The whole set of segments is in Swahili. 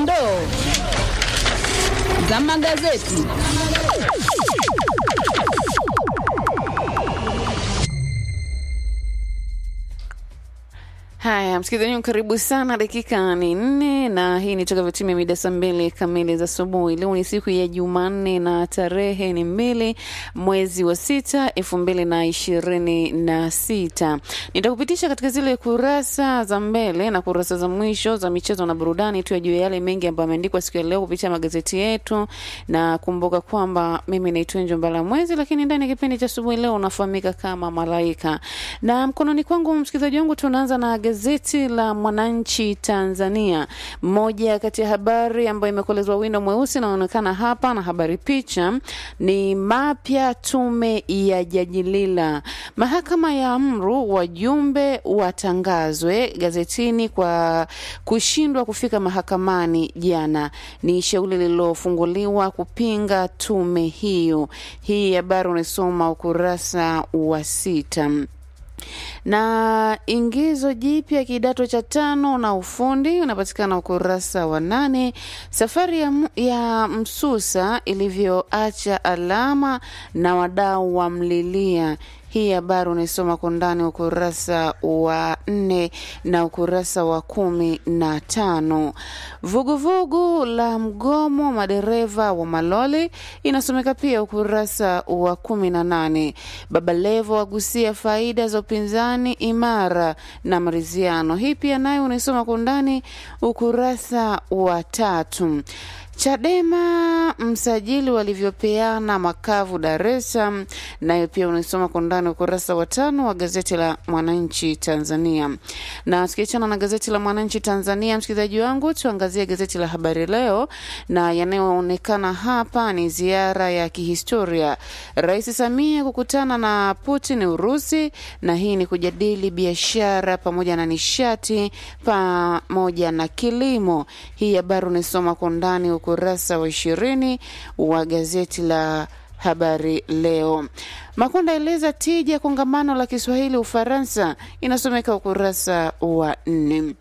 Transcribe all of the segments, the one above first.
Dondoo za magazeti. Haya, msikilizaji wangu, karibu sana. Dakika ni nne na hii ni toka vitimia mida saa mbili kamili za asubuhi. Leo ni siku ya Jumanne na tarehe ni mbili mwezi wa sita elfu mbili na ishirini na sita. Nitakupitisha katika zile kurasa za mbele na kurasa za mwisho za michezo na burudani tu juu ya yale mengi ambayo ameandikwa siku ya leo kupitia magazeti yetu, na kumbuka kwamba mimi naitwa Njo Mbala Mwezi, lakini ndani ya kipindi cha asubuhi leo unafahamika kama Malaika, na mkononi kwangu msikilizaji wangu tunaanza na gazeti la Mwananchi Tanzania. Moja kati ya habari ambayo imekolezwa wino mweusi inaonekana hapa, na habari picha ni mapya tume ya Jaji Lila, mahakama ya amru wajumbe watangazwe gazetini kwa kushindwa kufika mahakamani jana. Ni shauri lililofunguliwa kupinga tume hiyo. Hii habari unasoma ukurasa wa sita na ingizo jipya kidato cha tano na ufundi unapatikana ukurasa wa nane. Safari ya, ya Msusa ilivyoacha alama na wadau wamlilia hii habari unaisoma kwa ndani ukurasa wa nne na ukurasa wa kumi na tano. Vuguvugu la mgomo madereva wa maloli inasomeka pia ukurasa wa kumi na nane. Baba Levo agusia faida za upinzani imara na maridhiano. Hii pia nayo unaisoma kwa ndani ukurasa wa tatu. Chadema msajili walivyopeana makavu Dar es Salaam, nayo pia unaisoma kwa ndani ukurasa wa tano wa gazeti la Mwananchi Tanzania. Na tukiachana na gazeti la Mwananchi Tanzania, msikilizaji wangu, tuangazie gazeti la Habari Leo, na yanayoonekana hapa ni ziara ya kihistoria, Rais Samia kukutana na Putin Urusi, na hii ni kujadili biashara pamoja na nishati pamoja na kilimo. Hii habari unaisoma kwa ndani ukurasa wa ishirini wa gazeti la Habari Leo. Makonda eleza tija kongamano la Kiswahili Ufaransa, inasomeka ukurasa wa nne.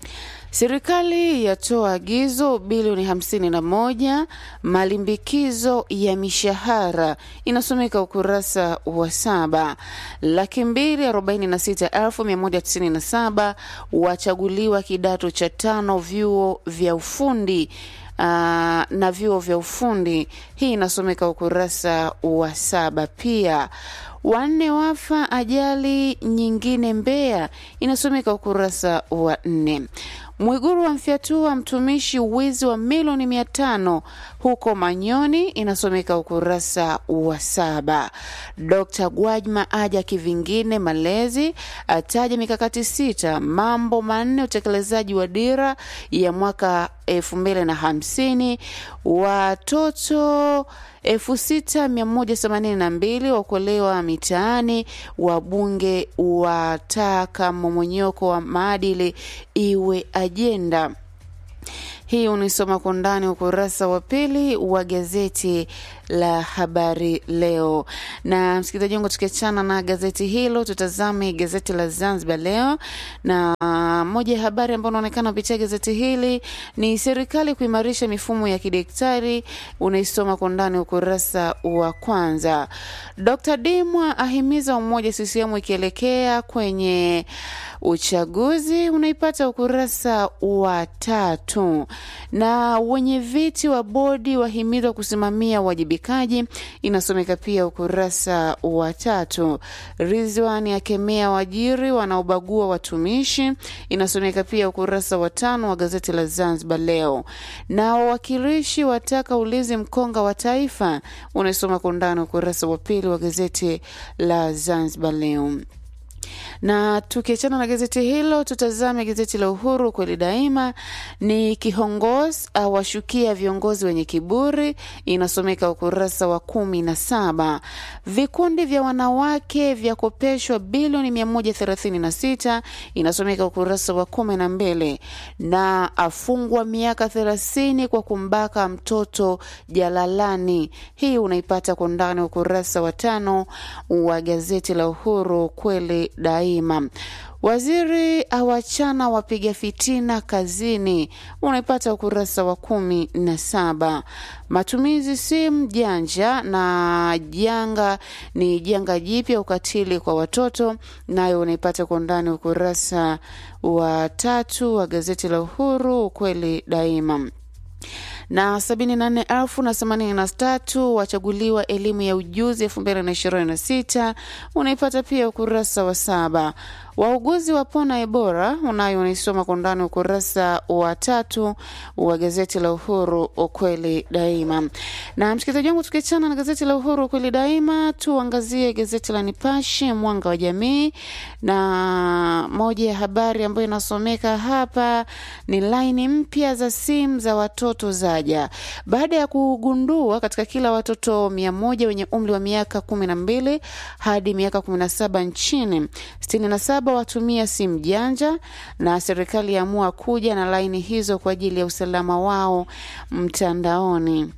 Serikali yatoa agizo bilioni hamsini na moja malimbikizo ya mishahara inasomeka ukurasa wa saba. Laki mbili arobaini na sita elfu mia moja tisini na saba wachaguliwa kidato cha tano vyuo vya ufundi Uh, na vyuo vya ufundi. Hii inasomeka ukurasa wa saba. Pia wanne wafa ajali nyingine Mbeya, inasomeka ukurasa wa nne. Mwiguru wamfyatua mtumishi wizi wa milioni mia tano huko Manyoni, inasomeka ukurasa wa saba. Dr Gwajima aja kivingine malezi, ataja mikakati sita, mambo manne utekelezaji wa dira ya mwaka elfu mbili na hamsini. Watoto elfu sita mia moja themanini na mbili wakolewa mitaani. Wabunge wataka mmomonyoko wa maadili iwe ajenda. Hii unisoma kwa ndani ukurasa wa pili wa gazeti la Habari Leo. Na msikilizaji wangu, tukiachana na gazeti hilo, tutazame gazeti la Zanzibar Leo, na moja ya habari ambayo unaonekana kupitia gazeti hili ni serikali kuimarisha mifumo ya kidaktari. Unaisoma kwa ndani ukurasa wa kwanza. Dr Dimwa ahimiza umoja CCM ikielekea kwenye uchaguzi, unaipata ukurasa wa tatu. Na wenye viti wa bodi wahimizwa kusimamia uwajibikaji, inasomeka pia ukurasa wa tatu. Rizwan akemea wajiri wanaobagua watumishi, inasomeka pia ukurasa wa tano wa gazeti la Zanzibar Leo. Na wawakilishi wataka ulinzi mkonga wa taifa, unaisoma kwa undani ukurasa wa pili wa gazeti la Zanzibar Leo na tukiachana na gazeti hilo tutazame gazeti la Uhuru kweli daima. Ni kiongozi awashukia viongozi wenye kiburi, inasomeka ukurasa wa kumi na saba. Vikundi vya wanawake vya kopeshwa bilioni mia moja thelathini na sita inasomeka ukurasa wa kumi na mbili. Na afungwa miaka thelathini kwa kumbaka mtoto jalalani. Hii unaipata kwa ndani ukurasa wa tano wa gazeti la Uhuru kweli Daima. Waziri awachana wapiga fitina kazini, unaipata ukurasa wa kumi na saba. Matumizi simu janja na janga ni janga jipya ukatili kwa watoto, nayo unaipata kwa undani ukurasa wa tatu wa gazeti la Uhuru, ukweli daima na sabini na nne elfu na themanini na tatu wachaguliwa elimu ya ujuzi elfu mbili na ishirini na sita unaipata pia ukurasa wa saba. Wauguzi wapona Ebola unayo unaisoma kwa ndani ukurasa wa tatu wa gazeti la Uhuru ukweli daima. Na msikilizaji wangu, tukiachana na gazeti la Uhuru ukweli daima, tuangazie gazeti la Nipashe mwanga wa jamii, na moja ya habari ambayo inasomeka hapa ni laini mpya za simu za watoto zaja baada ya kugundua katika kila watoto mia moja wenye umri wa miaka kumi na mbili hadi miaka kumi na saba nchini sitini na saba watumia simu janja, na serikali yaamua kuja na laini hizo kwa ajili ya usalama wao mtandaoni.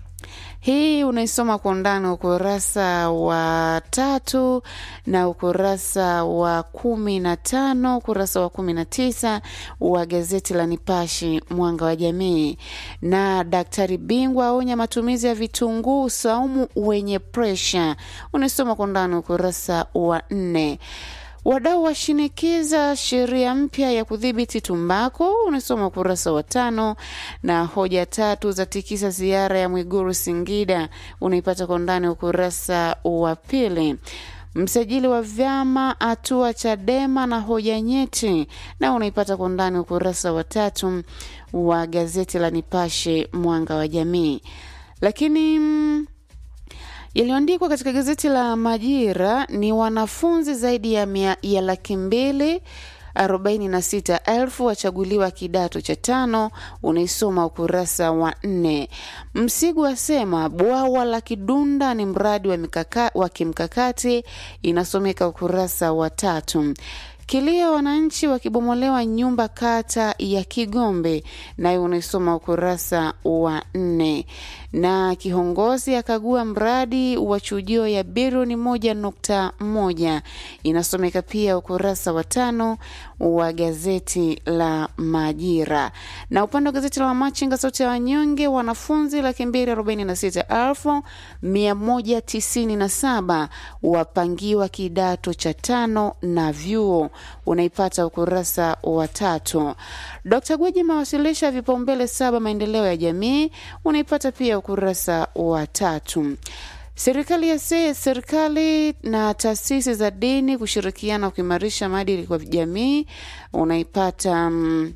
Hii unaisoma kwa undani ukurasa wa tatu na ukurasa wa kumi na tano ukurasa wa kumi na tisa wa gazeti la Nipashi mwanga wa jamii. Na daktari bingwa aonya matumizi ya vitunguu saumu wenye presha, unaisoma kwa undani ukurasa wa nne. Wadau washinikiza sheria mpya ya kudhibiti tumbako, unasoma ukurasa wa tano. Na hoja tatu za tikisa ziara ya Mwiguru Singida, unaipata kwa ndani ukurasa wa pili. Msajili wa vyama atua Chadema na hoja nyeti, na unaipata kwa ndani ukurasa wa tatu wa gazeti la Nipashe mwanga wa jamii. Lakini mm, yaliyoandikwa katika gazeti la Majira ni wanafunzi zaidi ya, mia, ya laki mbili arobaini na sita elfu wachaguliwa kidato cha tano. Unaisoma ukurasa wa nne. Msigu asema bwawa la Kidunda ni mradi wa, mikaka, wa kimkakati, inasomeka ukurasa wa tatu. Kilio wananchi wakibomolewa nyumba kata ya Kigombe, nayo unaisoma ukurasa wa nne. Na kiongozi akagua mradi wa chujio ya bilioni moja nukta moja inasomeka pia ukurasa wa tano wa gazeti la Majira. Na upande wa gazeti la Wamachinga sauti ya wanyonge, wanafunzi laki mbili arobaini na sita elfu mia moja tisini na saba wapangiwa kidato cha tano na vyuo unaipata ukurasa wa tatu. Dkt Gwiji mawasilisha vipaumbele saba maendeleo ya jamii unaipata pia ukurasa wa tatu. Serikali ya se, serikali na taasisi za dini kushirikiana kuimarisha maadili kwa jamii unaipata um,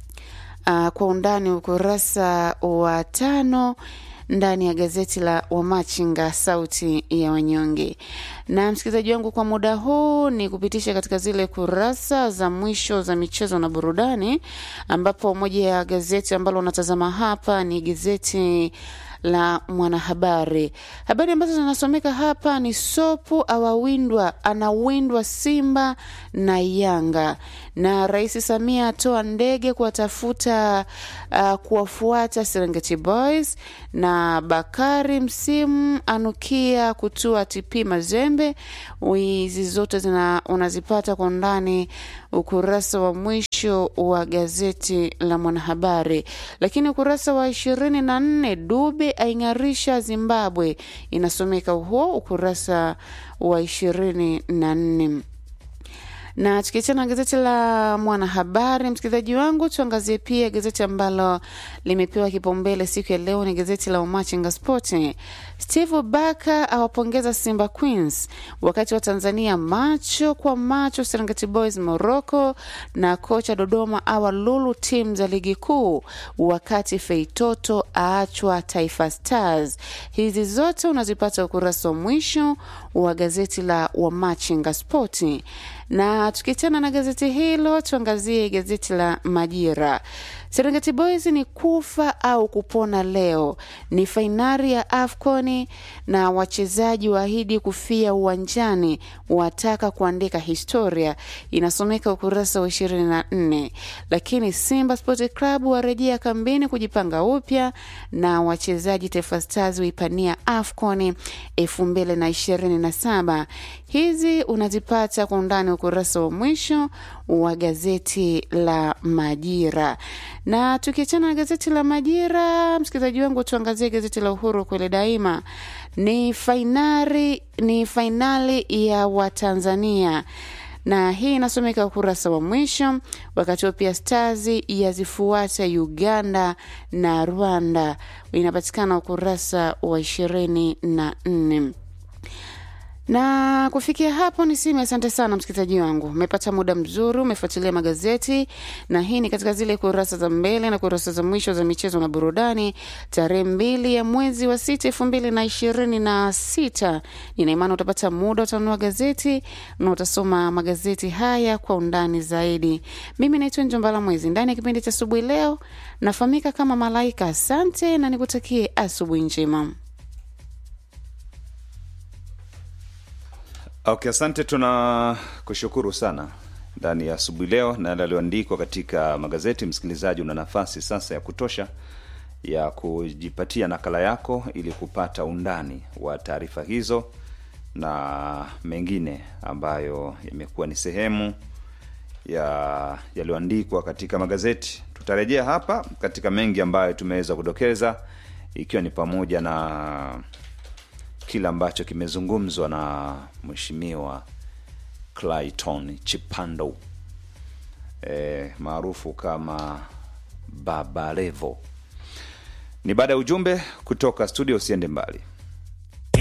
uh, kwa undani ukurasa wa tano ndani ya gazeti la Wamachinga sauti ya wanyonge. Na msikilizaji wangu, kwa muda huu ni kupitisha katika zile kurasa za mwisho za michezo na burudani, ambapo moja ya gazeti ambalo unatazama hapa ni gazeti la Mwanahabari. Habari ambazo zinasomeka hapa ni Sopu awawindwa anawindwa Simba na Yanga, na Rais Samia atoa ndege kuwatafuta uh, kuwafuata Serengeti Boys, na Bakari msimu anukia kutua TP Mazembe. Hizi zote zina unazipata kwa undani ukurasa wa mwisho wa gazeti la Mwanahabari, lakini ukurasa wa ishirini na nne Dube aing'arisha Zimbabwe inasomeka huo ukurasa wa ishirini na nne na tukiachana na gazeti la Mwanahabari, msikilizaji wangu, tuangazie pia gazeti ambalo limepewa kipaumbele siku ya leo, ni gazeti la Umachinga Spoti. Steve Baka awapongeza Simba Queens, wakati wa Tanzania macho kwa macho Serengeti Boys Morocco, na kocha Dodoma awa lulu timu za ligi kuu, wakati Feitoto aachwa Taifa Stars. Hizi zote unazipata ukurasa wa mwisho wa gazeti la Wamachinga Spoti na tukiachana na gazeti hilo tuangazie gazeti la Majira. Serengeti Boys ni kufa au kupona leo, ni fainali ya AFCON na wachezaji waahidi kufia uwanjani, wataka kuandika historia, inasomeka ukurasa wa 24. Lakini Simba Sport Club warejea kambini kujipanga upya, na wachezaji Taifa Stars waipania AFCON 2027. Hizi unazipata kwa undani ukurasa wa mwisho wa gazeti la Majira. Na tukiachana na gazeti la Majira, msikilizaji wangu, tuangazie gazeti la Uhuru kweli daima. Ni fainali, ni fainali ya Watanzania na hii inasomeka ukurasa wa mwisho. Wakati huo pia Stars yazifuata Uganda na Rwanda, inapatikana ukurasa wa ishirini na nne na kufikia hapo niseme asante sana msikilizaji wangu, umepata muda mzuri, umefuatilia magazeti, na hii ni katika zile kurasa za mbele na kurasa za mwisho za michezo na burudani, tarehe mbili ya mwezi wa sita elfu mbili na ishirini na sita. Nina imani utapata muda, utanunua gazeti na utasoma magazeti haya kwa undani zaidi. Mimi naitwa Njombala Mwezi, ndani ya kipindi cha asubuhi leo nafahamika kama Malaika. Asante na nikutakie asubuhi njema. Okay, asante, tuna kushukuru sana ndani ya asubuhi leo na yaliyoandikwa katika magazeti. Msikilizaji, una nafasi sasa ya kutosha ya kujipatia nakala yako ili kupata undani wa taarifa hizo na mengine ambayo yamekuwa ni sehemu ya yaliyoandikwa katika magazeti. Tutarejea hapa katika mengi ambayo tumeweza kudokeza, ikiwa ni pamoja na kile ambacho kimezungumzwa na mheshimiwa Clayton Chipando e, maarufu kama Baba Levo. Ni baada ya ujumbe kutoka studio, usiende mbali.